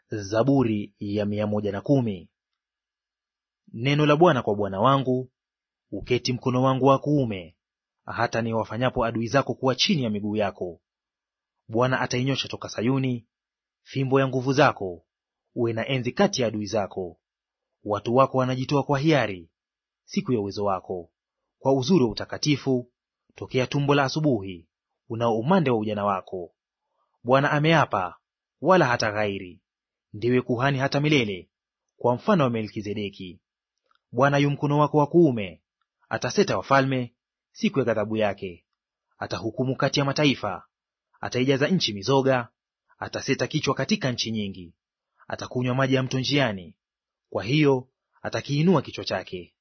Zaburi ya mia moja na kumi. Neno la Bwana kwa Bwana wangu, uketi mkono wangu wa kuume, hata niwafanyapo adui zako kuwa chini ya miguu yako. Bwana atainyosha toka Sayuni fimbo ya nguvu zako, uwe na enzi kati ya adui zako. Watu wako wanajitoa kwa hiari siku ya uwezo wako, kwa uzuri wa utakatifu tokea tumbo la asubuhi, unao umande wa ujana wako. Bwana ameapa, wala hata ghairi, ndiwe kuhani hata milele, kwa mfano wa Melkizedeki. Bwana yu mkono wako wa kuume, ataseta wafalme siku ya ghadhabu yake. Atahukumu kati ya mataifa, ataijaza nchi mizoga, ataseta kichwa katika nchi nyingi. Atakunywa maji ya mto njiani, kwa hiyo atakiinua kichwa chake.